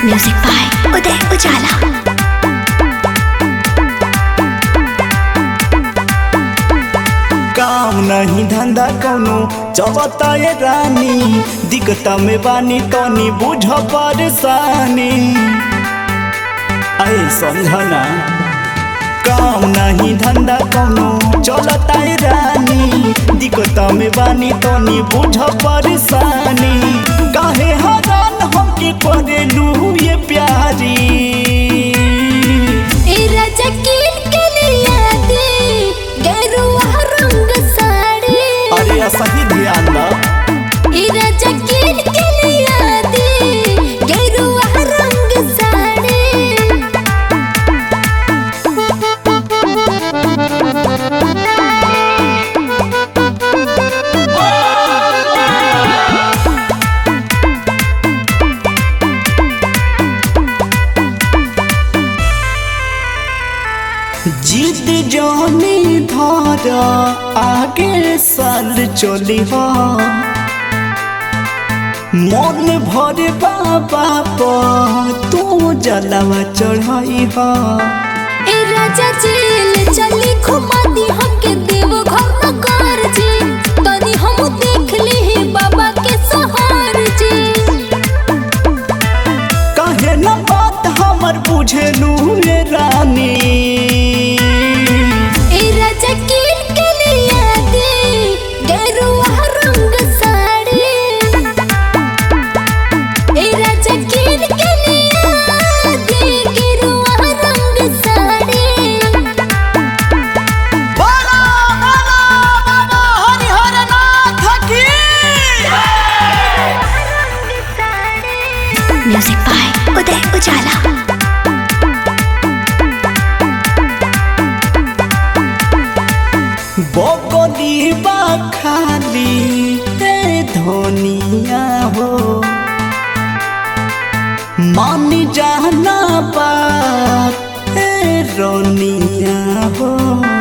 music by उदय उजाला काम नहीं धंधा कौनो चबता ये रानी दिक्कत में बानी तनी बुझ परेशानी ऐ समझना काम नहीं धंधा कौनो चलता ये रानी दिक्कत में बानी तनी बुझ परेशानी काहे हरान हमके करेलू ये प्यारी ए राजा किन के लिया दे गेरुआ रंग साड़ी अरे सही ध्यान दा ए राजा किन के लिया दे गेरुआ रंग साड़ी जिद जानी धारा आगे साल चली हा मन भरे बाबा पर तू जलवा चढ़ाई हा ए राजा जेल चली घुमा दी हमके देव घर न कर जी तनी हम देख ली ही बाबा के सहार जी कहे न बात हमर बुझेलू ये रानी ए राजा किन के लिया दे गेरुआ रंग साड़ी ए राजा किन के लिया दे गेरुआ रंग साड़ी बाला बाला बाबा हरिहर नाथ की म्यूजिक बाय उदय उजाला बकली बा खाली हे धनिया हो मान जाना बात हे रोनिया हो